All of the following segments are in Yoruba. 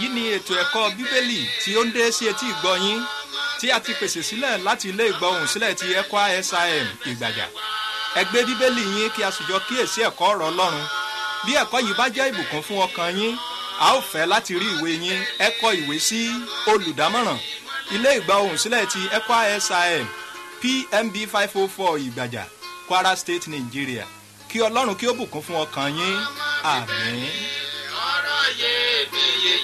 èyí ni ètò ẹ̀kọ́ bíbélì tí ó ń dé sí etí ìgbọ́ yín tí a ti pèsè sílẹ̀ láti ilé ìgbọ́hùn sílẹ̀ ti ECWA SIM ìgbàjà ẹ gbé bíbélì yín kí a sì jọ kíyèsí ẹ̀kọ́ ọ̀rọ̀ ọlọ́run bí ẹ̀kọ́ yìí bá jẹ́ ìbùkún fún ọkàn yín a ó fẹ́ láti rí ìwé yín ẹ kọ ìwé sí olùdámọ̀ràn ilé ìgbọ́hùn sílẹ̀ ti ECWA SIM PMB five oh four ìgbàjà Kwara State Nigeria kí ọlọ́run kí ó bùkún fún ọkàn yín àmín. ọ̀rọ̀ iyebíye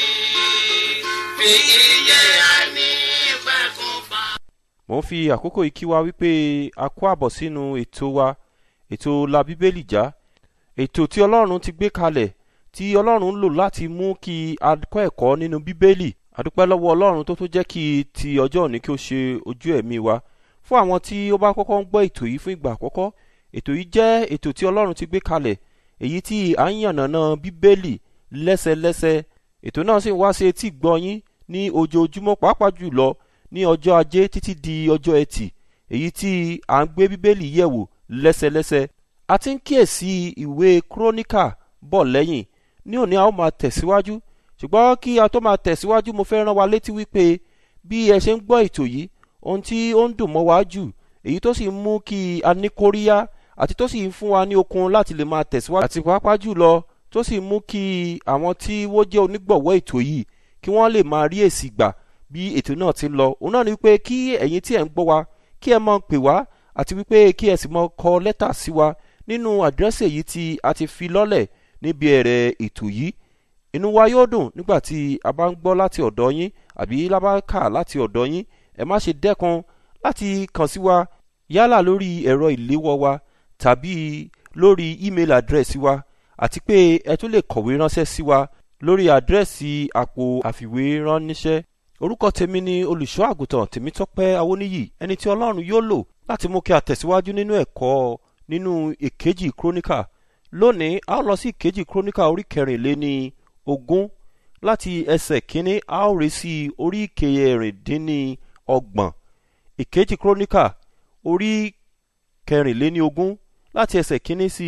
yìí fi iye ẹni pẹ̀kún fa. mo ń fi àkókò yìí kí wa wípé a kó àbọ̀ sínú ètò wa ètò la bíbélì já ètò tí ọlọ́run ti gbé kalẹ̀ tí ọlọ́run ń lò láti mú kí a kọ́ ẹ̀kọ́ nínú bíbélì àdúpẹ́ lọ́wọ́ ọlọ́run tó tó jẹ́ kí ti ọjọ́ òní kí ó ṣe ojú ẹ̀mí wa fún àwọn tí ó bá kọ́kọ́ ń gbọ́ ètò yìí fún ìgbà àkọ́kọ́ ètò yìí jẹ́ ètò tí ọlọ́run ti gbé kalẹ̀ èyí tí à ń yànnàná bíbélì lẹ́sẹlẹ́sẹ ètò náà sì ń wá sí etí gbọ́yìn ní ojoojúmọ́ pàápàá jùlọ ní ọjọ́ ajé títí di ọjọ́ ẹtì èyí tí à ń gbé bíbélì yẹ̀wò lẹ́sẹlẹ́sẹ a ti ń kíyèsí ìwé kúrónìkà bọ̀ lẹ́yìn ní òní a ó máa tẹ̀síwájú ṣùgbọ́n kí a tó máa tẹ̀síwájú mo fẹ́ rán wa létí wípé bí ẹ ṣe ń gbọ́ ètò yìí ohun tí ó ń dùn mọ́ wa jù èyí tó sì ń mú kí a ní kóríyá àti tó sì ń fún wa ní okun láti lè máa tẹ̀síwájú àti pàápàá jùlọ tó sì mú kí àwọn tí wọ́n jẹ́ onígbọ̀wọ́ ètò yìí kí wọ́n lè máa rí èsì gbà bí ètò náà ti ń lọ òun náà ni wípé kí ẹ̀yin tí ẹ̀ ń gbọ́ wa kí ẹ máa pè wá àti wípé kí ẹ sì máa kọ lẹ́tà sí wa nínú àdírẹ́sì èyí tí a ti fi lọ́lẹ̀ níbi ẹ̀rẹ̀ ètò yìí inú wa yóò dùn nígbà tí a bá ń gbọ́ láti ọ̀dọ̀ yín àbí lábákà láti ọ̀dọ̀ yín ẹ má ṣe dẹ́kun láti kàn sí wa yálà lórí ẹ̀rọ ìléwọ́ wa tàbí lórí email address wa àti pé ẹ tún lè kọ̀wé ránṣẹ́ sí wa lórí àdírẹ́sì àpò àfiwé ránníṣẹ́ orúkọ tèmi ni olùṣọ́ àgùntàn tèmítọ́pẹ́ awóníyì ẹni tí ọlọ́run yóò lò láti mú kí a tẹ̀síwájú nínú ẹ̀kọ́ nínú èkejì króníkà lónìí a ó lọ sí ìkejì króníkà orí kẹrìnléní ogún láti ẹsẹ̀ kínní a ó rí sí orí kẹrìndínní ọgbọ̀n ìkejì króníkà orí kẹrìnléní ogún láti ẹsẹ̀ kínní sí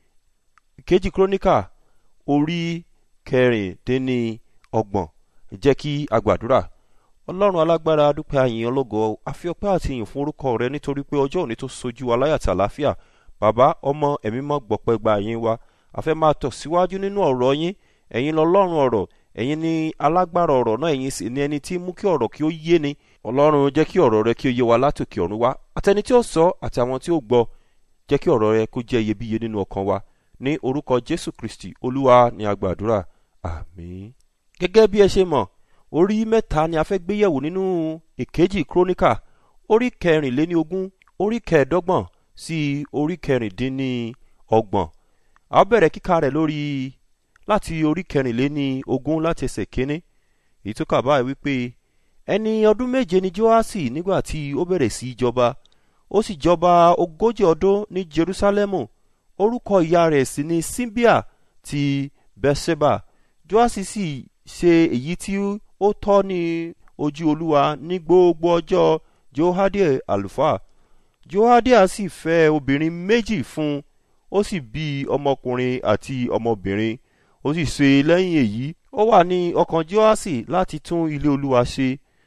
ìkejì króníkà orí kẹrìndínní ọgbọ̀n jẹ́ kí a gbàdúrà ọlọ́run alágbára dúpẹ́ àyìn ológo àfi ọpẹ́ àti ìyìn fún orúkọ rẹ nítorí pé ọjọ́ òní tó sojú wa láyàtà àlàáfíà bàbá ọmọ ẹ̀mí mọ́ gbọ̀pẹ́ gba àyìn wa àfẹ́ máa tọ̀ síwájú nínú ọ̀rọ̀ yín ẹ̀yin lọ́lọ́run ọ̀rọ̀ ẹ̀yin ni alágbára ọ̀rọ̀ náà ẹ̀yin sì ni ẹni tí mú kí ọ̀rọ̀ kí ó yé ni ọlọ́run jẹ́ kí ọ̀rọ̀ rẹ kí ó yé wa látòkè ọ̀run wá àtẹni tí ó sọ àti àwọn tí ó gbọ́ jẹ́ kí ọ̀rọ̀ rẹ kó jẹ́ iyebíye nínú ọkàn wa ní orúkọ jésù kristi olúwa ni a gbàdúrà àmín. gẹ́gẹ́ bí ẹ ṣe mọ̀ orí mẹ́ta ni a fẹ́ gbé yẹ̀wò nínú ìkejì króníkà orí kẹrìnléní ogún orí kẹẹ̀ẹ́dọ́gbọ̀n sí orí kẹrìndínní ọgbọ̀n a ó bẹ̀rẹ̀ kíka rẹ̀ lórí láti orí kẹrìnléní ogún láti ẹsẹ̀ kínní èyí tó kà báyìí wípé ẹni ọdún méje ni joasi nígbà tí ó bẹ̀rẹ̀ sí í jọba ó sì jọba ogójì ọdún ní jerusalemu orúkọ ìyá rẹ̀ sì ni simbia ti bẹ́sẹ̀bà joasi sì ṣe èyí tí ó tọ́ ní ojú olúwa ní gbogbo ọjọ́ johadie àlùfáà johadie sì fẹ́ obìnrin méjì fún un ó sì bí ọmọkùnrin àti ọmọbìnrin ó sì ṣe lẹ́yìn èyí ó wà ní ọkàn joasi láti tún ilé olúwa ṣe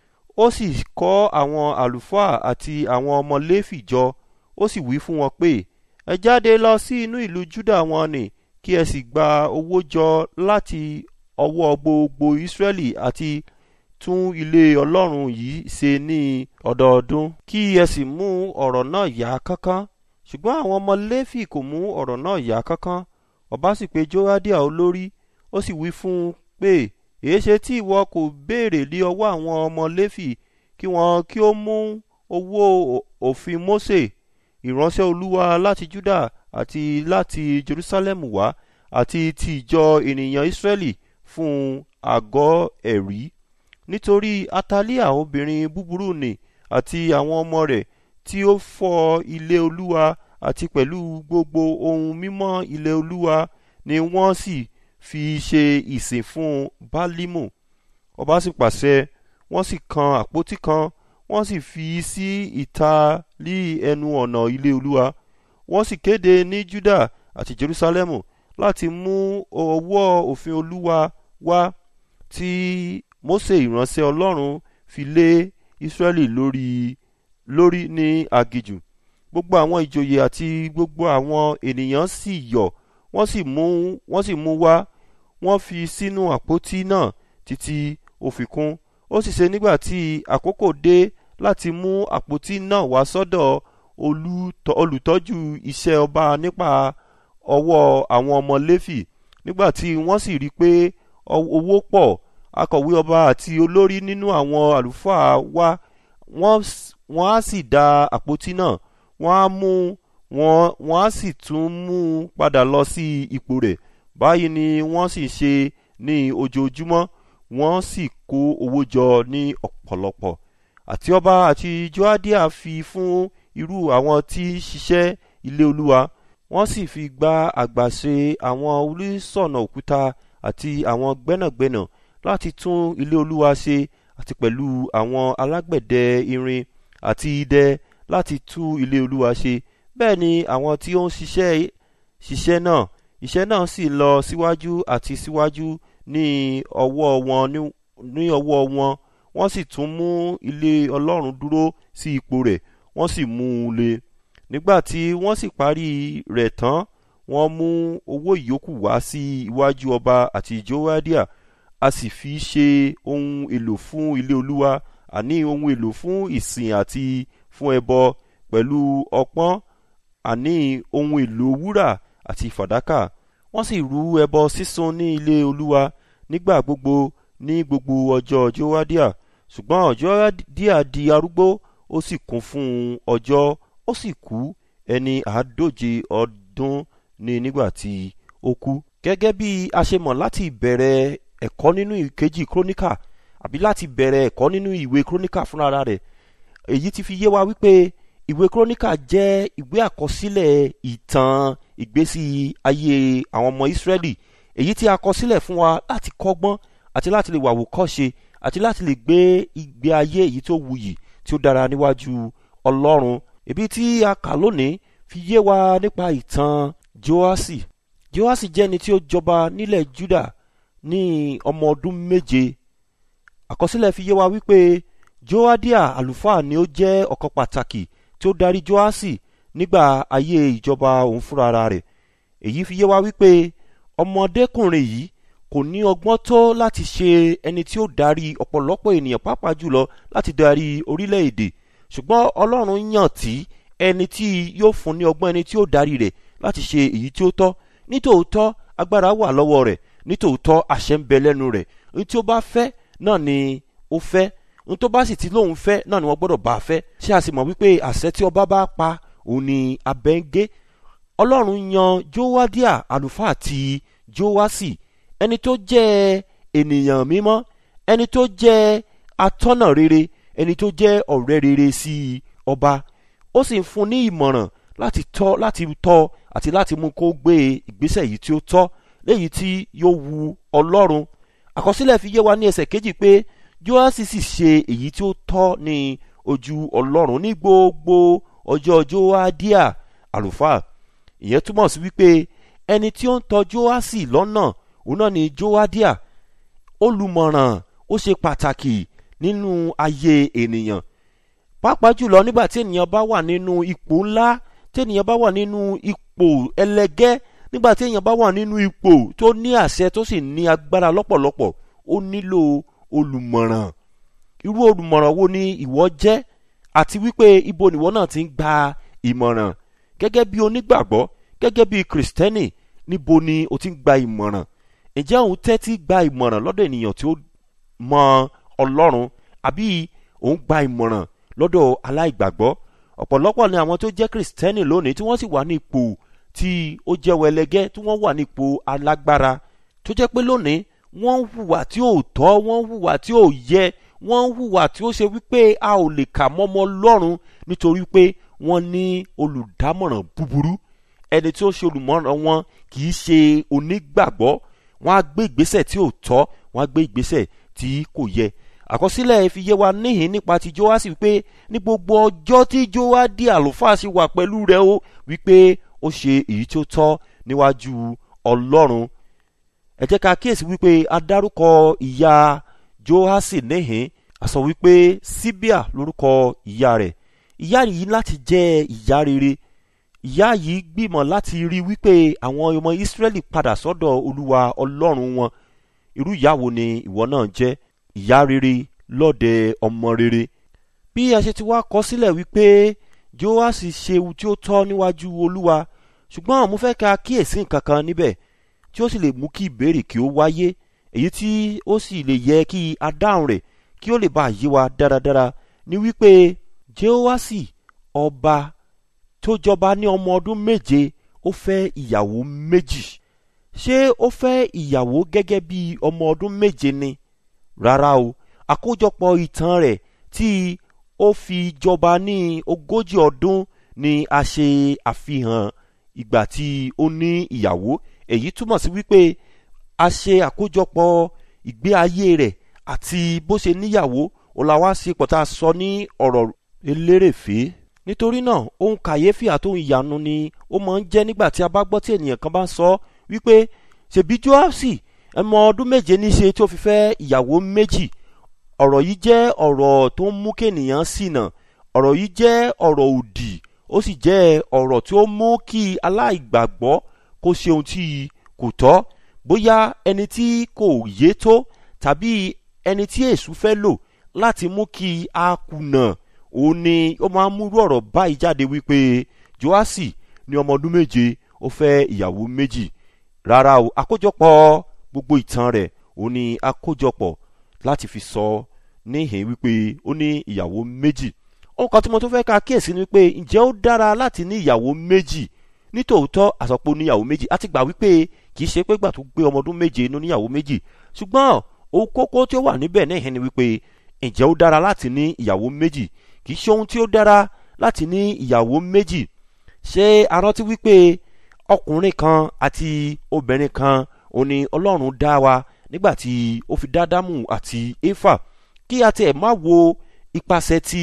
ó sì kọ́ àwọn àlùfáà àti àwọn ọmọ léfì jọ ó sì wí fún wọn pé ẹ jáde lọ sí inú ìlú juda wọn nì kí ẹ sì gba owó jọ láti ọwọ́ gbogbo israẹli àti tún ilé ọlọ́run yìí ṣe ní ọdọọdún kí ẹ sì mú ọ̀rọ̀ náà yá kánkán ṣùgbọ́n àwọn ọmọ léfì kò mú ọ̀rọ̀ náà yá kánkán ọba sì pe joadia olórí ó sì wí fún un pé èéṣe tí ìwọ kò béèrè lé ọwọ́ àwọn ọmọ léfì kí wọn kí ó mú owó òfin mose ìránṣẹ́ olúwa láti juda àti láti jerusalem wá àti ti ìjọ ènìyàn israẹli fún àgọ́ ẹ̀rí nítorí atalia obìnrin búburú nì àti àwọn ọmọ rẹ̀ tí ó fọ́ ilé olúwa àti pẹ̀lú gbogbo ohun mímọ́ ilé olúwa ni wọ́n sì fi ṣe ìsìn fún bálímù ọba sì pàṣẹ wọ́n sì kan àpótí kan wọ́n sì fi sí ìta lí ẹnu ọ̀nà ilé olúwa wọ́n sì kéde ní juda àti jerusalemu láti mú ọwọ́ òfin olúwa wá tí mose ìránṣẹ́ ọlọ́run fi lé israẹli lórí lórí ní agijù gbogbo àwọn ìjòyè àti gbogbo àwọn ènìyàn sì yọ̀ wọ́n sì mú wọ́n sì mú wá wọ́n fi sínú àpótí náà títí ó fi kún ó sì ṣe nígbà tí àkókò dé láti mú àpótí náà wá sọ́dọ̀ olùtọ́- olùtọ́jú iṣẹ́ ọba nípa ọwọ́ àwọn ọmọ léfì nígbà tí wọ́n sì rí i pé ọ- owó pọ̀ akọ̀wé ọba àti olórí nínú àwọn àlùfáà wá wọ́n s- wọ́n á sì da àpótí náà wọ́n á mú wọ́n wọ́n á sì tún mú un padà lọ sí ipò rẹ̀ báyìí ni wọ́n sì ṣe ní ojoojúmọ́ wọ́n sì kó owó jọ ní ọ̀pọ̀lọpọ̀ àti ọba àti joadia fi fún irú àwọn tí ń ṣiṣẹ́ ilé olúwa wọ́n sì fi gba àgbàṣe àwọn oníṣọ̀nà òkúta àti àwọn gbẹ́nàgbẹ́nà láti tún ilé olúwa ṣe àti pẹ̀lú àwọn alágbẹ̀dẹ irin àti idẹ láti tú ilé olúwa ṣe bẹ́ẹ̀ ni àwọn tí ó ń ṣiṣẹ́ ṣiṣẹ́ náà iṣẹ́ náà sì lọ síwájú àti síwájú ní ọwọ́ wọn ní- ní ọwọ́ wọn wọ́n sì tún mú ilé ọlọ́run dúró sí ipò rẹ̀ wọ́n sì mú un le nígbà tí wọ́n sì parí rẹ̀ tán wọ́n mú owó ìyókù wá sí iwájú ọba àti joadia a sì fi ṣe ohun èlò fún ilé olúwa àní ohun èlò fún ìsìn àti fún ẹbọ pẹ̀lú ọpọ́n àní ohun èlò wúrà àti fàdákà wọ́n sì rú ẹbọ sísun ní ilé olúwa nígbà gbogbo ní gbogbo ọjọ́ joadia ṣùgbọ́n joadia di arúgbó ó sì kún fún ọjọ́ ó sì kú ẹni àádóje ọdún ní nígbà tí ó kú. gẹ́gẹ́ bí a ṣe mọ̀ láti ìbẹ̀rẹ̀ ẹ̀kọ́ nínú ìkejì króníkà àbí láti bẹ̀rẹ̀ ẹ̀kọ́ nínú ìwé króníkà fúnra rẹ̀ èyí ti fi yé wa wípé ìwé króníkà jẹ́ ìwé àkọsílẹ̀ ìtàn ìgbésí ayé àwọn ọmọ ìsírẹ́lì èyí tí a kọ sílẹ̀ fún wa láti kọ́gbọ́n àti láti lè wàwò kọ́ṣe àti láti lè gbé ìgbé ayé èyí tó wuyì tí ó dára níwájú ọlọ́run ibi tí a kà lónìí fi yé wa nípa ìtàn joasi joasi jẹ́ ẹni tí ó jọba nílẹ̀ juda ní ọmọ ọdún méje àkọsílẹ̀ fi yé wa wípé joadia àlùfáà ni ó jẹ́ ọ̀kan pàtàkì tí ó darí joasi nígbà ayé ìjọba òun fúnra rẹ̀ èyí fi yé wa wípé ọmọdékùnrin yìí kò ní ọgbọ́n tó láti ṣe ẹni tí ó darí ọ̀pọ̀lọpọ̀ ènìyàn pàápàá jùlọ láti darí orílẹ̀-èdè ṣùgbọ́n ọlọ́run yàn tí ẹni tí yóò fún ní ọgbọ́n ẹni tí ó darí rẹ̀ láti ṣe èyí tí ó tọ́ nítòótọ́ agbára wà lọ́wọ́ rẹ̀ nítòótọ́ àṣẹ ń bẹ lẹ́nu rẹ̀ ní tí ó bá fẹ́ náà ni ó fẹ́ ní tó bá sì ti lóun fẹ́ náà ni wọ́n gbọ́dọ̀ bá a fẹ́ ṣé a sì mọ̀ wípé àṣẹ tí ọba bá pa òun ni abẹ́ ń gé ọlọ́run yan jowadia àlùfáà àti joasi ẹni tó jẹ́ ènìyàn mímọ́ ẹni tó jẹ́ atọ́nà rere ẹni tó jẹ́ ọ̀rẹ́ rere sí ọba ó sì ń fún ní ìmọ̀ràn láti tọ́ láti tọ́ àti láti mú kó gbé ìgbésẹ̀ yìí tí ó tọ́ léyìí tí yóò wu ọlọ́run àkọsílẹ̀ fi yé wa ní ẹsẹ̀ kejì pé joasi sì ṣe èyí tí ó tọ́ ní ojú ọlọ́run ní gbogbo ọjọ́ joadia àlùfáà ìyẹn túmọ̀ sí wípé ẹni tí ó ń tọ́ joasi lọ́nà òun náà ni joadia olùmọ̀ràn ó ṣe pàtàkì nínú ayé ènìyàn pàápàá jùlọ nígbà tí ènìyàn bá wà nínú ipò ńlá tí ènìyàn bá wà nínú ipò ẹlẹgẹ́ nígbà tí ènìyàn bá wà nínú ipò tó ní àṣẹ tó sì ní agbára lọ́pọ̀lọpọ̀ ó nílò olùmọ̀ràn irú olùmọ̀ràn wo ni ìwọ jẹ́ àti wípé ibo nìwọ náà ti ń gba ìmọ̀ràn gẹ́gẹ́ bí onígbàgbọ́ gẹ́gẹ́ bí kìrìsìtẹ́nì níbo ni o ti ń gba ìmọ̀ràn ǹjẹ́ òun tẹ́tí gba ìmọ̀ràn lọ́dọ̀ ènìyàn tí ó mọ ọlọ́run àbí òun gba ìmọ̀ràn lọ́dọ̀ aláìgbàgbọ́ ọ̀pọ̀lọpọ̀ ni àwọn tó jẹ́ kìrìsìtẹ́nì lónìí tí wọ́n sì wà ní ipò tí ó jẹ́ wẹlẹgẹ́ tí wọ́n wà ní ipò alágbára tó jẹ́ pé lónìí wọ́n ń hùwà tí ò tọ́ wọ́n ń hùwà tí ò yẹ wọ́n ń hùwà tí ó ṣe wípé a ò lè kà mọ́mọ́ lọ́rùn nítorí pé wọ́n ní olùdámọ̀ràn búburú ẹni tí ó ṣe olùmọ̀ràn wọn kì í ṣe onígbàgbọ́ wọ́n á gbé ìgbésẹ̀ tí ò tọ́ wọ́n á gbé ìgbésẹ̀ tí kò yẹ àkọsílẹ̀ fi yé wa níhìn nípa ti joasi wípé ní gbogbo ọjọ́ tí joadi àlùfáà sì wà pẹ̀lú rẹ̀ ó wípé ó ṣe èyí tí ó tọ́ níwájú ọlọ́run ẹ jẹ́ ká kíyèsí wípé a dárúkọ ìyá joasi níhìn a sọ wípé síbíà lórúkọ ìyá rẹ̀ ìyá yìí láti jẹ́ ìyá rere ìyá yìí gbìmọ̀ láti rí wípé àwọn ọmọ ìsírẹ́lì padà sọ́dọ̀ olúwa ọlọ́run wọn irú ìyá wo ni ìwọ náà jẹ́ ìyá rere lọ́dẹ ọmọ rere bí a ṣe ti wá kọ sílẹ̀ wípé joasi ṣe ohun tí ó tọ́ níwájú olúwa ṣùgbọ́n mo fẹ́ ka kíyèsí nǹkan kan níbẹ̀ tí ó sì lè mú kí ìbéèrè kí ó wáyé èyí tí ó sì lè yẹ kí a dáhùn rẹ̀ kí ó lè bá yé wa dáradára ní wípé joasi ọba tó jọba ní ọmọ ọdún méje ó fẹ́ ìyàwó méjì ṣé ó fẹ́ ìyàwó gẹ́gẹ́ bí ọmọ ọdún méje ni rárá o àkójọpọ̀ ìtàn rẹ̀ tí ó fi jọba ní ogójì ọdún ni a ṣe àfihàn ìgbà tí ó ní ìyàwó èyí túmọ̀ sí wípé a ṣe àkójọpọ̀ ìgbé ayé rẹ̀ àti bó ṣe níyàwó ọ̀làwá ṣe pọ̀tà sọ ní ọ̀rọ̀ elérèfé nítorí náà ohun kàyéfì àtòhun ìyanu ni ó máa ń jẹ́ nígbà tí a bá gbọ́ tí ènìyàn kan bá ń sọ wípé ṣèbí joasi ẹmọ ọdún méje ní ṣe tí ó fi fẹ́ ìyàwó méjì ọ̀rọ̀ yìí jẹ́ ọ̀rọ̀ tó ń mú kéènìyàn ṣìnà ọ̀rọ̀ yìí jẹ́ ọ̀rọ̀ òdì ó sì jẹ́ ọ̀rọ̀ tí ó mú kí aláìgbàgbọ́ kó ṣe ohun tí kò tọ́ bóyá ẹni tí kò yé tó tàbí ẹni tí èṣù fẹ́ lò láti mú kí a kùnà òun ni ó máa ń múrú ọ̀rọ̀ báyìí jáde wípé joasi ní ọmọ ọdún méje ó fẹ́ ìyàwó méjì rárá o àkójọpọ̀ gbogbo ìtàn rẹ̀ òun ni àkójọpọ̀ láti fi sọ níhìn wípé ó ní ìyàwó méjì ohun kan tí mo tún fẹ́ ká kíyèsí ni pé ǹjẹ́ ó dára láti ní ìyàwó méjì nítòótọ́ àsọpọ̀ níyàwó méjì àti gbà wípé kì í ṣe pé gbà tó gbé ọmọ ọdún méje inú níyàwó méjì ṣùgbọ́n ohun kókó tí ó wà níbẹ̀ níhìn ni wípé ǹjẹ́ ó dára láti ní ìyàwó méjì kì í ṣe ohun tí ó dára láti ní ìyàwó méjì ṣé a rántí wípé ọkùnrin kan àti obìnrin kan òun ni ọlọ́run dá wa nígbà tí ó fi dá dámù àti éfà kí a tiẹ̀ má wo ipasẹ̀ ti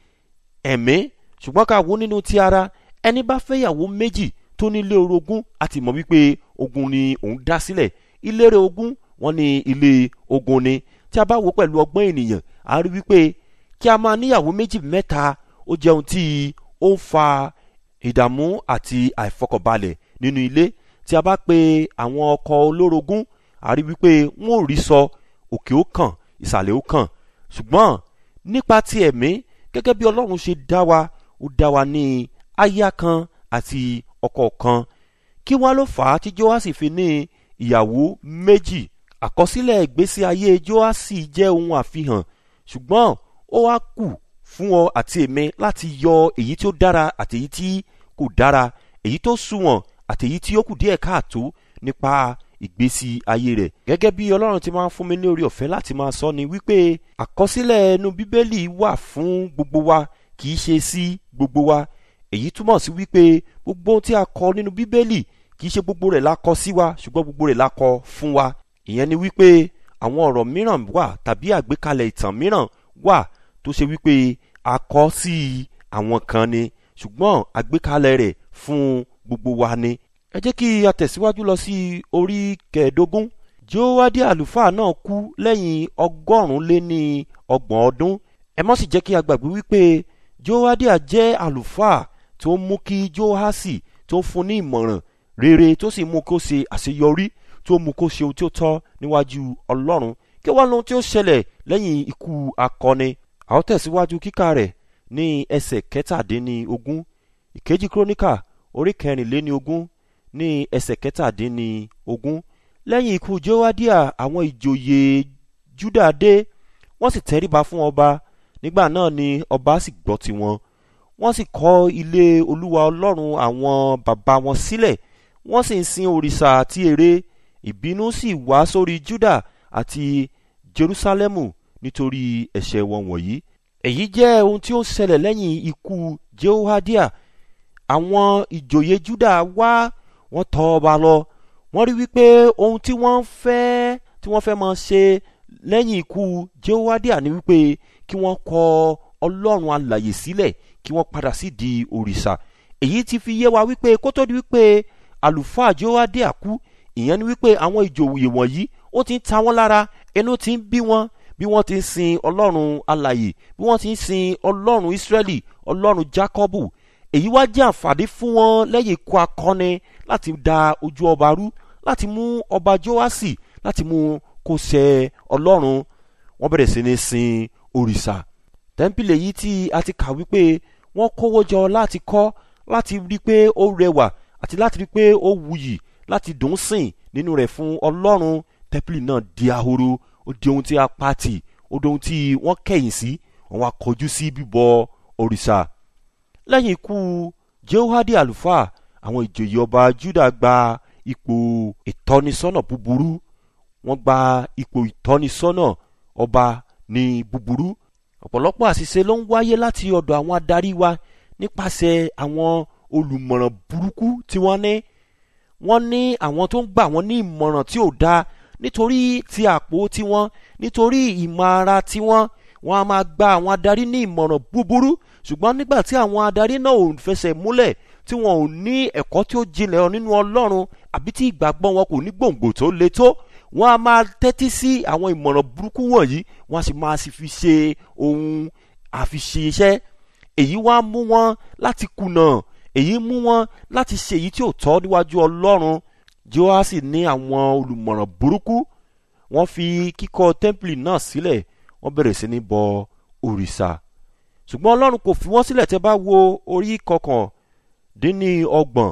ẹ̀mí ṣùgbọ́n ká wo nínú ti ara ẹni bá fẹ́yàwó méjì tó nílé orogún àti mọ̀ wípé ogun ni òun dá sílẹ̀ ilére ogún wọn ni ilé ogun ni tí a bá wo pẹ̀lú ọgbọ́n ènìyàn a rí wípé kí a máa níyàwó méjì mẹ́ta ó jẹ́ ohun tí ó ń fa ìdààmú àti àìfọkànbalẹ̀ nínú ilé tí a bá pe àwọn ọkọ olórogún a rí wípé wọn ò rí sọ òkè ó kàn ìsàlẹ̀ ó kàn ṣùgbọ́n nípa ti ẹ̀mí gẹ́gẹ́ bí ọlọ́run ṣe dá wa ó dá wa ní aya kan àti ọkọ kan kí wọ́n ló fà á tí joasi fi ní ìyàwó méjì àkọsílẹ̀ ìgbésí ayé joasi jẹ́ ohun àfihàn ṣùgbọ́n ó wá kù fún ọ àti èmi láti yọ èyí tí ó dára àti èyí tí kò dára èyí tó sunwọ̀n àti èyí tí ó kù díẹ̀ káàtó nípa ìgbésí ayé rẹ̀ gẹ́gẹ́ bí ọlọ́run ti máa ń fún mi ní orí ọ̀fẹ́ láti máa sọ ni wípé àkọsílẹ̀ ẹnu bíbélì wà fún gbogbo wa kì í ṣe sí gbogbo wa èyí túmọ̀ sí wípé gbogbo ohun tí a kọ nínú bíbélì kì í ṣe gbogbo rẹ̀ la kọ sí wa ṣùgbọ́n gbogbo rẹ̀ la kọ fún wa ìyẹn ni wípé àwọn ọ̀rọ̀ mìíràn wà tàbí àgbékalẹ̀ ìtàn mìíràn wà tó ṣe wípé a kọ sí àwọn kan ni ṣùgbọ́n àgbékalẹ̀ rẹ̀ fún gbogbo wa ni ẹ jẹ́ kí a tẹ̀síwájú lọ sí orí kẹẹ̀ẹ́dógún jóówádé àlùfáà náà kú lẹ́yìn ọgọ́rùn-ún lé ní ọgbọ̀n ọdún ẹ mọ́ sì jẹ́ kí a gbàgbé wípé jóówádé jẹ́ àlùfáà tó ń mú kí jóhásì tó ń fún ní ìmọ̀ràn rere tó sì mú kó ṣe àṣeyọrí tó mú kó ṣe ohun tí ó tọ́ níwájú ọlọ́run kí wọ́n lóhun tí ó ṣẹlẹ̀ lẹ́yìn ikú akọni a ó tẹ̀síwájú kíkà rẹ̀ ní ẹsẹ̀ kẹtàdínní ogún ìkejì kíróníkà orí kẹrìnléní ogún ní ẹsẹ̀ kẹtàdínní ogún lẹ́yìn ikú jọ́wádìá àwọn ìjòyè júdà dé wọ́n sì tẹríba fún ọba nígbà náà ni ọba sì gbọ́ tiwọn wọ́n sì kọ́ ilé olúwa ọlọ́run àwọn bàbá wọn sílẹ̀ wọ́n sì ń sin òrìṣà àti ère ìbínú sì wá sórí júdà àti jerúsálẹ́mù nítorí ẹ̀ṣẹ̀ wọn wọ̀nyí èyí jẹ́ ohun tí ó ṣẹlẹ̀ lẹ́yìn ikú jehoadia àwọn ìjòyè juda wá wọ́n tọ̀ ọba lọ wọ́n rí wípé ohun tí wọ́n fẹ́ tí wọ́n fẹ́ máa ṣe lẹ́yìn ikú jehoadia ni wípé kí wọ́n kọ ọlọ́run alàyè sílẹ̀ kí wọ́n padà sí di òrìṣà èyí ti fi yé wa wípé kó tó di wípé àlùfáà jehoadia kú ìyẹn ni wípé àwọn ìjòyè wọ̀nyí ó ti ń ta wọ́n lára ẹnu ti ń bí wọn bí wọ́n ti ń sin ọlọ́run alàyè bí wọ́n ti ń sin ọlọ́run ìsírẹ́lì ọlọ́run jákọ́bù èyí wá jẹ́ àǹfààní fún wọn lẹ́yìn ikú akọni láti da ojú ọba rú láti mú ọba joasi láti mú kó ṣẹ ọlọ́run wọ́n bẹ̀rẹ̀ sí ní sin òrìṣà tẹ́ḿpìlì èyí tí a ti kà wípé wọ́n kówó jọ láti kọ́ láti rí i pé ó rẹwà àti láti rí i pé ó wuyì láti dùn sìn nínú rẹ̀ fún ọlọ́run tẹ́ḿpìlì náà di ahoro ó di ohun tí a pàtì ó di ohun tí wọ́n kẹ̀yìn sí wọ́n wá kọjú sí bíbọ òrìṣà lẹ́yìn ikú jehoadi àlùfáà àwọn ìjòyè ọba juda gba ipò ìtọ́nisọ́nà búburú wọ́n gba ipò ìtọ́nisọ́nà ọba ní búburú ọ̀pọ̀lọpọ̀ àṣìṣe ló ń wáyé láti ọ̀dọ̀ àwọn adarí wa nípasẹ̀ àwọn olùmọ̀ràn burúkú tí wọ́n ní wọ́n ní àwọn tó ń gbà wọ́n ní ìmọ̀ràn tí ò dáa nítorí ti àpò tiwọn nítorí ìmọ̀ ara tiwọn wọ́n á máa gba àwọn adarí ní ìmọ̀ràn búburú ṣùgbọ́n nígbà tí àwọn adarí náà ò fẹsẹ̀ múlẹ̀ tí wọn ò ní ẹ̀kọ́ tí ó jinlẹ̀ nínú ọlọ́run àbí tí ìgbàgbọ́ wọn kò ní gbòǹgbò tó le tó wọ́n á máa tẹ́tí sí àwọn ìmọ̀ràn burúkú wọ̀nyí wọ́n á sì máa sì fi ṣe ohun àfiṣe iṣẹ́ èyí wá mú wọn láti kùnà èyí mú wọn láti ṣe èyí tí ò tọ́ níwájú ọlọ́run joasi ní àwọn olùmọ̀ràn burúkú wọ́n fi kíkọ́ tẹ́ḿpìlì náà sílẹ̀ wọ́n bẹ̀rẹ̀ sí ní bọ òrìṣà ṣùgbọ́n ọlọ́run kò fi wọ́n sílẹ̀ tẹ́ bá wo orí kọkàndínní ọgbọ̀n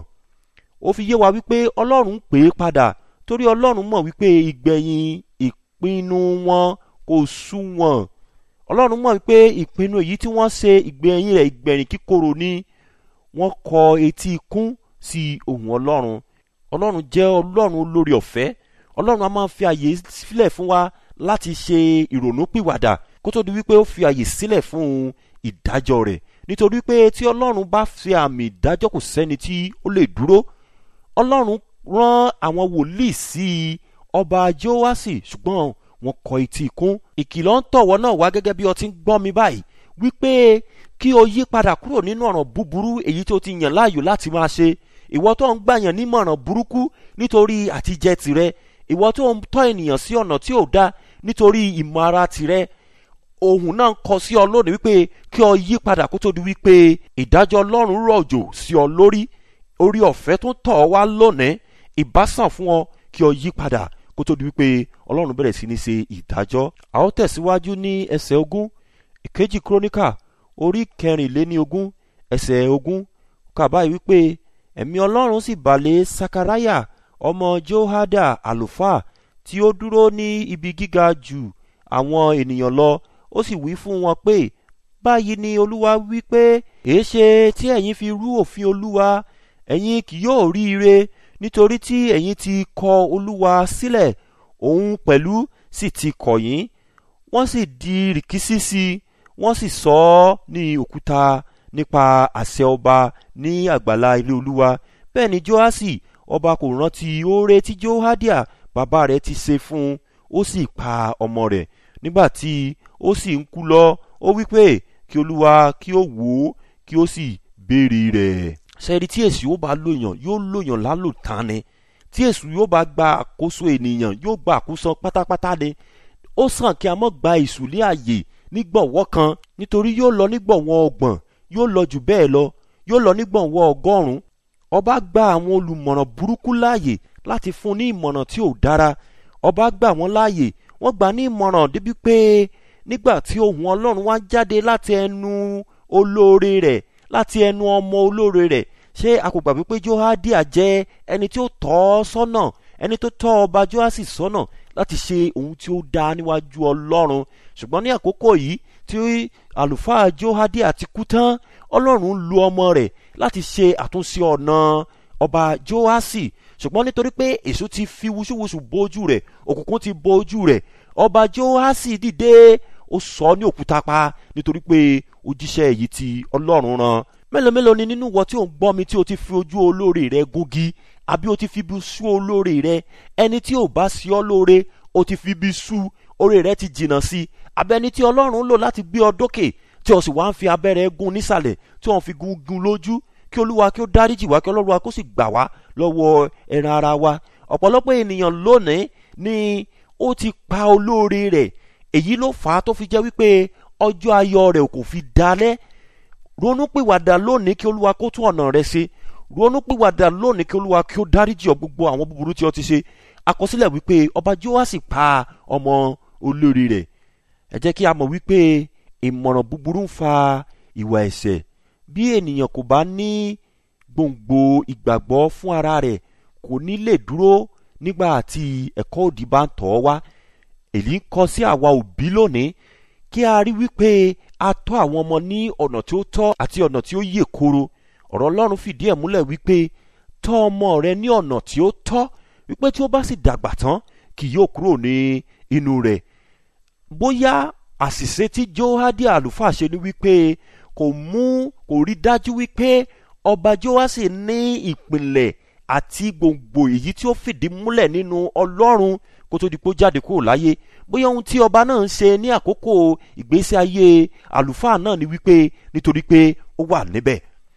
ó fi yé wa wípé ọlọ́run ń pè é padà torí ọlọ́run mọ̀ wípé ìgbẹ̀yìn ìpinnu wọn kò sú wọn ọlọ́run mọ̀ wípé ìpinnu èyí tí wọ́n ṣe ìgbẹ̀yìn rẹ̀ ìgbẹ̀yìn kíkorò ni wọ́n kọ etí ikún sí ohùn ọlọ́run ọlọ́run jẹ́ ọlọ́run olórí ọ̀fẹ́ ọlọ́run a máa fi àyè sílẹ̀ fún wa láti ṣe ìrònúpìwàdà kó tó di wípé ó fi àyè sílẹ̀ fún ìdájọ́ rẹ̀ nítorí pé tí ọlọ́run bá fi àmì ìdájọ́ kò sẹ́ni tí ó lè dúró ọlọ́run rán àwọn wòlíì sí ọba joasi ṣùgbọ́n wọn kọ etí ikún ìkìlọ̀ ń tọ̀wọ́ náà wá gẹ́gẹ́ bí o ti ń gbọ́ mi báyìí wípé kí o yí padà kúrò nínú ọ̀ràn búburú èyí tó ti yàn láàyò láti máa ṣe ìwọ tó ń gbàyàn nímọ̀ràn burúkú nítorí àtijẹ tìrẹ ìwọ tó ń tọ́ ènìyàn sí ọ̀nà tí ò dá nítorí ìmọ̀ ara tìrẹ ohun náà ń kọ sí ọ lónìí wípé kí ọ yí padà kó tó di wípé ìdájọ́ ọlọ́run rọ̀jò sí ọ lórí orí ọ̀fẹ́ tó ń tọ̀ ọ́ wá lónìí ìbásàn fún ọ kí ọ yí padà kó tó di wípé ọlọ́run bẹ̀rẹ̀ sí ní ṣe ìdájọ́ a ó tẹ̀síwájú ní ẹsẹ̀ ogún ìkejì kúrónìkà orí kẹrìnléní ogún ẹsẹ̀ ogún kà báyìí wípé ẹ̀mí ọlọ́run sì balẹ̀ sakaraya ọmọ johada àlùfáà tí ó dúró ní ibi gíga jù àwọn ènìyàn lọ ó sì wí fún wọn pé báyìí ni olúwa wí pé èéṣe tí ẹ̀yin fi rú òfin olúwa ẹ̀yin kì yóò rí ire nítorí tí ẹ̀yin ti kọ olúwa sílẹ̀ òun pẹ̀lú sì ti kọ̀ yín wọ́n sì di rìkísí sí i wọ́n sì sọ ọ́ ní òkúta nípa àṣẹ ọba ní àgbàlá ilé olúwa bẹ́ẹ̀ ni joasi ọba kò rántí oore tí johadia bàbá rẹ̀ ti ṣe fún un ó sì pa ọmọ rẹ̀ nígbà tí ó sì ń kú lọ ó wí pé kí olúwa kí ó wò ó kí ó sì béèrè rẹ̀. sẹ́ẹ̀rì tí èsì yóò bá lòyàn yóò lòyàn lálòtán ni tí èsù yóò bá gba àkóso ènìyàn yóò gba àkóso pátápátá ni ó sàn kí a mọ̀ gba èsù ní àyè nígbọ̀nwọ́ kan nítorí yóò lọ nígbọ̀nwọ́ ọgbọ̀n yóò lọ jù bẹ́ẹ̀ lọ yóò lọ nígbọ̀nwọ́ ọgọ́rùn-ún ọba gba àwọn olùmọ̀ràn burúkú láàyè láti fún ní ìmọ̀ràn tí ò dára ọba gbà wọ́n láàyè wọ́n gbà ní ìmọ̀ràn débi pé nígbà tí ohùn ọlọ́run wá jáde láti ẹnu olóore rẹ̀ láti ẹnu ọmọ olóore rẹ̀ ṣé a kò gbàgbé pé johadia jẹ́ ẹni tí ó tọ́ ọ sọ́nà ẹni tó tọ́ ọba joasi sọ́nà láti ṣe ohun tí ó dá níwájú ọlọ́run ṣùgbọ́n ní àkókò yìí tí àlùfáà johadia ti kú tán ọlọ́run lu ọmọ rẹ̀ láti ṣe àtúnṣe ọ̀nà ọba joasi ṣùgbọ́n nítorí pé èso ti fi wúṣúwúṣù bójú rẹ̀ òkùnkùn ti bójú rẹ̀ ọba joasi dìde ó sọ ní òkúta pa nítorí pé òjíṣẹ́ èyí tí ọlọ́run rán mélòó mélòó ni nínú wọ tí ò ń gbọ́ mi tí o ti fi ojú olóore rẹ gúngi àbí o ti fi bí sú olóore rẹ ẹni tí ò bá sí ọ lóore o ti fi bí sú oore rẹ ti jìnnà sí àbẹ ẹni tí ọlọ́run lò láti gbé ọ dókè tí o sì wá ń fi abẹ́rẹ́ gún nísàlẹ̀ tí wọ́n fi gún gún lójú kí olúwa kí ó dáríjì wá kí ọlọ́run wa kó sì gbà wá lọ́wọ́ ẹran ara wa ọ̀pọ̀lọpọ̀ ènìyàn lónìí ni ó ti pa olóore rẹ̀ èyí ló fà á tó fi jẹ́ wípé ọjọ́ ayọ̀ rẹ̀ kò fi dalẹ̀ ronúpìwàdà lónìí kí olúwa kó tún ọ̀nà rẹ̀ ṣe ronúpìwàdà lónìí kí olúwa kí ó dáríjì ọ gbogbo àwọn búburú tí ó ti ṣe àkọsílẹ̀ wípé ọba Jóásì pa ọmọ olórí rẹ̀ ẹ jẹ́ kí a mọ̀ wípé ìmọ̀ràn búburú ń fa ìwà ẹ̀ṣẹ̀ bí ènìyàn kò bá ní gbòǹgbò ìgbàgbọ́ fún ara rẹ̀ kò ní lè dúró nígbà tí ẹ̀kọ́ òdì bá ń tọ̀ ọ́ wá èyí ń kọ sí àwa òbí lónìí kí a rí wípé a tọ́ àwọn ọmọ ní ọ̀nà tí ó tọ́ àti ọ̀nà tí ó yè koro ọ̀rọ̀ Ọlọ́run fìdí ẹ̀ múlẹ̀ wípé tọ́ ọmọ rẹ ní ọ̀nà tí ó tọ́ wípé tí ó bá sì dàgbà tán kì yóò kúrò ní inú rẹ̀ bóyá àṣìṣe tí Jóhádì àlùfáà ṣe ni wípé kò mú kò rí dájú wípé ọba Jóásì ní ìpìlẹ̀ àti gbòǹgbò èyí tí ó fìdí múlẹ̀ nínú Ọlọ́run kó tó di pé ó jáde kúrò láyé bóyá ohun tí ọba náà ń ṣe ní àkókò ìgbésí ayé àlùfáà náà ni wípé nítorí pé ó wà níbẹ̀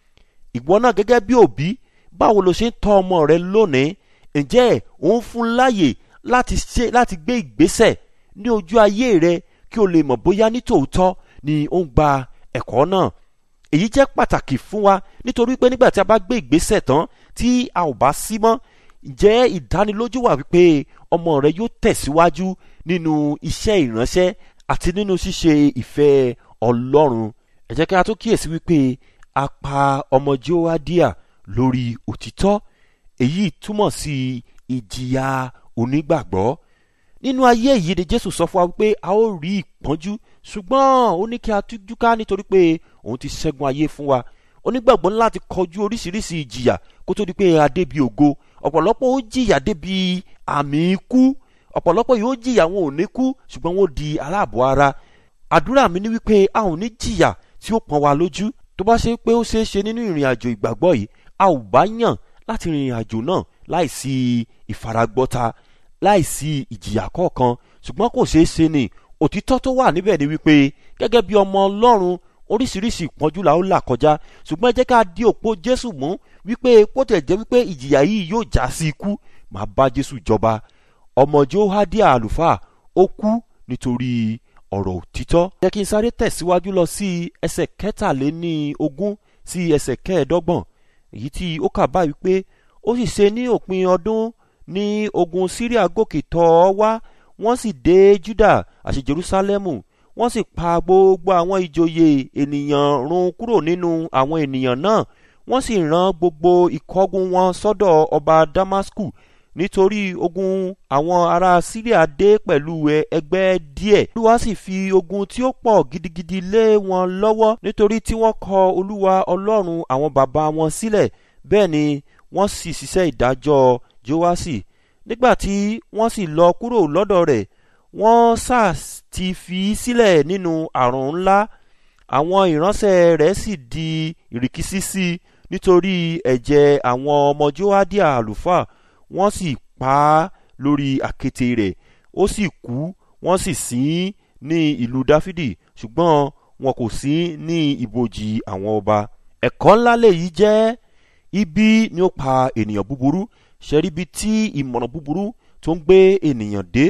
ìwọ náà gẹ́gẹ́ bí òbí báwo lo ṣe ń tọ́ ọmọ rẹ lónìí ǹjẹ́ ò ń fún láàyè láti ṣe láti gbé ìgbésẹ̀ ní ojú ayé rẹ kí o lè mọ̀ bóyá ní tòótọ́ ni ó ń gba ẹ̀kọ́ náà èyí jẹ́ pàtàkì fún wa nítorí pé nígbà tí a bá gbé ìgbésẹ̀ tán tí a ò bá sí mọ́ ǹjẹ́ ìdánilójú wà wípé ọmọ rẹ yóò tẹ̀síwájú nínú iṣẹ́ ìránṣẹ́ àti nínú ṣíṣe ìfẹ́ Ọlọ́run ẹ jẹ́ kí a tún kíyèsí wípé a pa ọmọ Jóádíà lórí òtítọ́ èyí túmọ̀ sí ìjìyà onígbàgbọ́ nínú ayé yìí ni Jésù sọ fún wa wípé a ó rí ìpọ́njú ṣùgbọ́n ó ní kí a tújú ká nítorí pé òun ti ṣẹ́gun ayé fún wa onígbàgbọ́ ńlá ti kọjú oríṣiríṣi ìjìyà kó tó di pé a débi ògo ọ̀pọ̀lọpọ̀ ó jìyà débi àmì ikú ọ̀pọ̀lọpọ̀ yóò jìyà wọn ò ní kú ṣùgbọ́n wọn ó di aláàbọ̀ ara àdúrà mi ni wípé a ò ní jìyà tí ó pọ́n wa lójú tó bá ṣe pé ó ṣeé ṣe nínú ìrìn àjò ìgbàgbọ́ yìí a ò bá yàn láti rìnrìn àjò náà láìsí ìfaragbọ́ta láìsí ìjìyà kọ̀ọ̀kan ṣùgbọ́n kò ṣeé ṣe ni òtítọ́ tó wà níbẹ̀ ni wípé gẹ́gẹ́ bí ọmọ Ọlọ́run oríṣiríṣi ìpọ́njú la ó là kọjá ṣùgbọ́n ẹ jẹ́ ká di òpó Jésù mú wípé kó tẹ̀ jẹ́ wípé ìjìyà yìí yóò já sí ikú máa bá Jésù jọba ọmọ Jóhádíà àlùfáà ó kú nítorí ọ̀rọ̀ òtítọ́. jẹ́ kí n sáré tẹ̀síwájú lọ sí ẹsẹ̀ kẹtàléní ogún sí ẹsẹ̀ kẹẹ̀ẹ́dọ́gbọ̀n èyí tí ó kà báyìí pé ó sì ṣe ní òpin ọdún ní ogun Síríà gòkè tọ̀ ọ́ wá wọ́n sì dé Júdà àti Jerúsálẹ́mù wọ́n sì pa gbogbo àwọn ìjòyè ènìyàn run kúrò nínú àwọn ènìyàn náà wọ́n sì rán gbogbo ìkọ́gun wọn sọ́dọ̀ ọba Damasku nítorí ogun àwọn ará Síríà dé pẹ̀lú ẹgbẹ́ díẹ̀ olúwa sì fi ogun tí ó pọ̀ gidigidi lé wọn lọ́wọ́ nítorí tí wọ́n kọ olúwa ọlọ́run àwọn bàbá wọn sílẹ̀ bẹ́ẹ̀ ni wọ́n sì ṣiṣẹ́ ìdájọ́ Jóásì nígbà tí wọ́n sì lọ kúrò lọ́dọ̀ rẹ̀ wọ́n sá ti fi sílẹ̀ nínú àrùn ńlá àwọn ìránṣẹ́ rẹ̀ sì di ìrìkísí sí i nítorí ẹ̀jẹ̀ àwọn ọmọ Jóádíà àlùfáà wọ́n sì pa á lórí àkéte rẹ̀ ó sì kú wọ́n sì sìn ní ìlú Dáfídì ṣùgbọ́n wọn kò sí ní ibojì àwọn ọba ẹ̀kọ́ ńlá lèyí jẹ́ ibi ni ó pa ènìyàn búburú ṣẹ́ríbi tí ìmọ̀ràn búburú tó ń gbé ènìyàn dé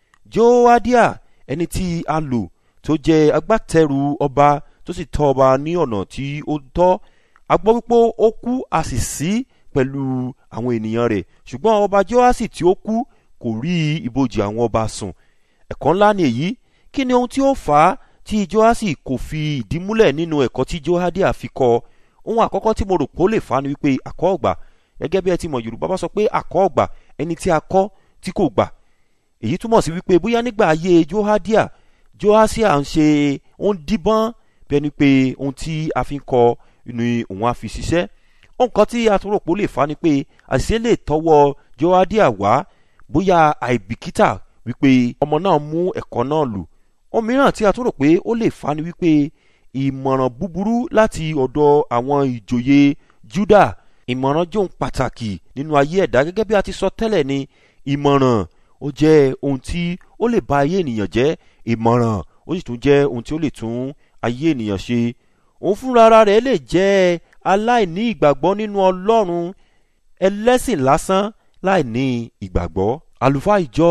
Jóádíà ẹni tí a lò tó jẹ́ agbátẹrù ọba tó sì tọ́ ọba ní ọ̀nà tí ó tọ́ a gbọ́ wípé ó kú a sì sí pẹ̀lú àwọn ènìyàn rẹ̀ ṣùgbọ́n ọba Jóásì tí ó kú kò rí ibojì àwọn ọba sùn ẹ̀kọ́ ńlá ni èyí kí ni ohun tí ó fà á tí Jóásì kò fi ìdí múlẹ̀ nínú ẹ̀kọ́ tí Jóádíà fi kọ́ ohun àkọ́kọ́ tí mo rò pé ó lè fà á ni wípé àkọ́ ọ̀gbà gẹ́gẹ́ bí ẹ ti mọ̀ Yorùbá bá sọ pé àkọ́ ọ̀gbà ẹni tí a kọ́ tí kò gbà èyí túmọ̀ sí wípé bóyá nígbà ayé Jóhádíà Jóásíà ń ṣe ó ń díbọ́n bí ẹni pé ohun tí a fi ń kọ ni òun á fi ṣiṣẹ́ ohun kan tí a tún rò pé ó lè fà á ni pé àṣìṣe lè tọwọ́ Jóhádíà wá bóyá àìbìkítà wípé ọmọ náà mú ẹ̀kọ́ náà lò ohun mìíràn tí a tún rò pé ó lè fà á ni wípé ìmọ̀ràn búburú láti ọ̀dọ̀ àwọn ìjòyè Júdà ìmọ̀ràn jóun pàtàkì nínú ayé ẹ̀dá gẹ́gẹ́ bí a ti sọ tẹ́lẹ̀ ni ìmọ̀ràn ó jẹ́ ohun tí ó lè ba ayé ènìyàn jẹ́ ìmọ̀ràn ó sì tún jẹ́ ohun tí ó lè tún ayé ènìyàn ṣe òun fúnra rẹ̀ lè jẹ́ aláìní ìgbàgbọ́ nínú Ọlọ́run ẹlẹ́sìn lásán láì ní ìgbàgbọ́ àlùfáà ìjọ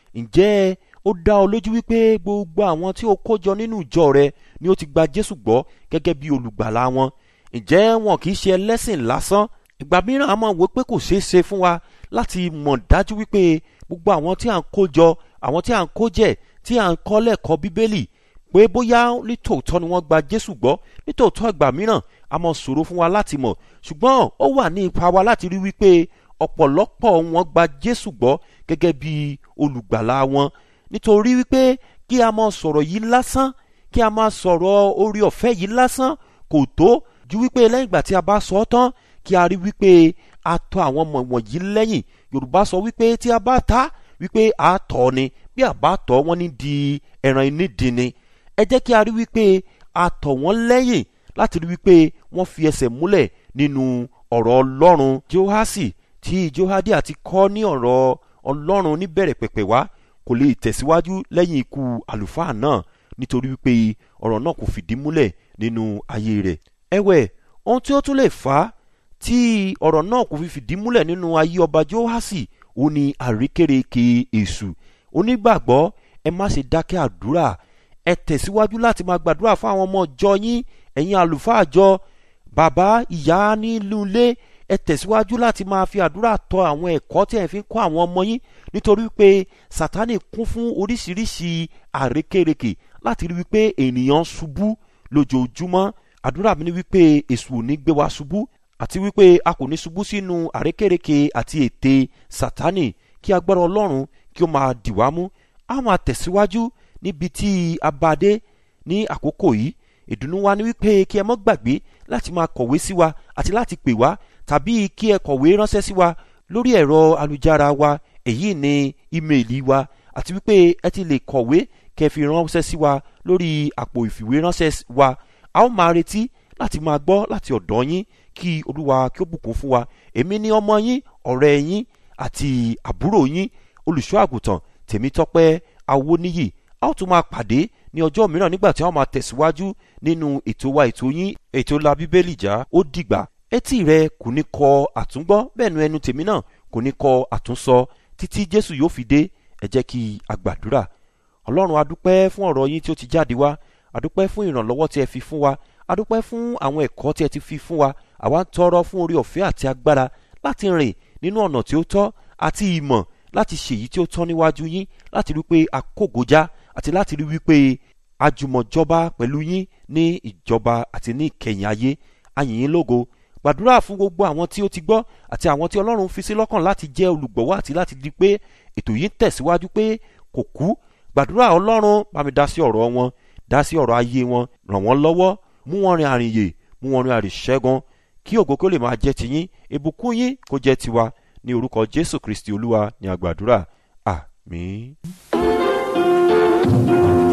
ǹjẹ́ ó dá ọ lójú wípé gbogbo àwọn tí ó kójọ nínú ìjọ rẹ ni ó ti gba jésù gbọ́ gẹ́gẹ́ bí olùgbàlà wọn ǹjẹ́ wọn kì í ṣe ẹlẹ́sìn lásán ìgbà mìíràn a máa wò pé kò ṣeé ṣe fún wa láti mọ̀ dájú wípé gbogbo àwọn tí à ń kó jọ àwọn tí à ń kó jẹ tí à ń kọ́ lẹ́kọ̀ọ́ bíbélì pé bóyá nítòótọ́ ni wọ́n gba jésù gbọ́ nítòótọ́ ìgbà mìíràn a máa ṣòro fún wa láti mọ̀ ṣùgbọ́n ó wà ní ipa wa láti rí wípé ọ̀pọ̀lọpọ̀ wọn gba jésù gbọ́ gẹ́gẹ́ bí olùgbàlà wọn nítorí wípé kí a máa sọ̀rọ̀ yìí lásán kí a máa sọ̀rọ̀ orí ọ̀fẹ́ yìí lásán kò tó ju wípé lẹ́yìn ìgbà tí a bá sọ ọ́ tán kí a rí wípé a tọ̀ àwọn ọmọ wọ̀nyí lẹ́yìn yorùbá sọ wípé tí a bá ta wípé a tọ̀ ni bí a bá tọ̀ wọ́n ní di ẹran inídìí ni ẹ jẹ́ kí a rí wípé a tọ̀ wọ́n lẹ́yìn láti rí wípé wọ́n fi ẹsẹ̀ múlẹ̀ nínú ọ̀rọ̀ ọlọ́run johasi tí johadi àti kọ́ ní ọ̀rọ̀ ọlọ́run níbẹ̀rẹ̀ pẹ̀pẹ̀ wá kò lè tẹ̀síwájú lẹ́yìn ikú àlùfáà náà nítorí wípé ọ̀rọ̀ náà kò fìdí múlẹ̀ nínú ayé rẹ̀ ẹ̀wẹ̀ ohun tí ó tún lè fà á tí ọ̀rọ̀ náà kò fi fìdí múlẹ̀ nínú ayé ọba johasi ó ní àríkèrèké èṣù onígbàgbọ́ ẹ má ṣe dákẹ́ àdúrà ẹ tẹ̀síwájú láti máa gbàdúrà fún àwọn ọmọ ọjọ́ yín ẹ̀yin àlùfáà jọ bàbá ìyá nílùú ilé ẹ tẹ̀síwájú láti máa fi àdúrà tọ àwọn ẹ̀kọ́ tí ẹ fi ń kọ́ àwọn ọmọ yín nítorí pé sátánì kún fún oríṣiríṣi àrékèrèkè láti rí wípé ènìyàn ṣubú lójoojúmọ́ àdúrà mi ni wípé èṣù ò ní gbé wa ṣubú àti wípé a kò ní ṣubú sínú àrékèrèkè àti ète sátánì kí agbára ọlọ́run kí ó máa dì wá mú a máa tẹ̀síwájú níbi tí a bá dé ní àkókò yìí ìdùnnú wa ni wípé kí ẹ mọ́ gbàgbé láti máa kọ̀wé sí wa àti láti pè wá tàbí kí ẹ kọ̀wé ránṣẹ́ sí wa lórí ẹ̀rọ alùjára wa èyí ni ímeèlì wa àti wípé ẹ ti lè kọ̀wé kẹ́ fi ránṣẹ́ sí wa lórí àpò ìfìwéránṣẹ́ wa a ó máa retí láti máa gbọ́ láti ọ̀dọ̀ yín kí olúwa kí ó bùkún fún wa èmi ni ọmọ yín ọ̀rẹ́ yín àti àbúrò yín olùṣọ́ àgùntàn tèmítọ́pẹ́ awóníyì a ó tún máa pàdé ní ọjọ́ mìíràn nígbà tí a ó máa tẹ̀síwájú nínú ètò wa ètò yín ètò la bíbélì já ó dìgbà etí rẹ kò ní kọ àtúngbọ́ bẹ́ẹ̀ nu ẹnu tèmi náà kò ní kọ àtúnsọ títí jésù yóò fi dé ẹ jẹ́ kí a gbàdúrà ọlọ́run adúpẹ́ fún ọ̀rọ̀ yín tí ó ti jáde wá adúpẹ́ fún ìrànlọ́wọ́ tí ẹ fi fún wa adúpẹ́ fún àwọn ẹ̀kọ́ tí ẹ ti fi fún wa àwa ń tọrọ fún orí ọ̀fẹ́ àti agbára láti rìn nínú ọ̀nà tí ó tọ́ àti ìmọ̀ láti ṣèyí tí ó tọ́ níwájú yín láti rí pé a kógojá àti láti rí wípé àjùmọ̀jọba pẹ̀lú yín ní ìjọba àti ní ìkẹyìn ayé ayìnyín lógo gbàdúrà fún gbogbo àwọn tí ó ti gbọ́ àti àwọn tí ọlọ́run fi sí lọ́kàn láti jẹ́ olùgbọ̀wọ́ àti láti di pé ètò yìí ń tẹ̀síwájú pé kò kú gbàdúrà ọlọ́run bá mi dá sí ọ̀rọ̀ wọn dá sí ọ̀rọ̀ ayé wọn ràn wọ́n lọ́wọ́ mú wọn rin àrìnyè mú wọn rin àrìṣẹ́gun kí ògo kó lè máa jẹ́ tiyín ìbùkún yín kó jẹ́ tiwa ní orúkọ jésù kristi olúwa ní àgbàdúrà àmín.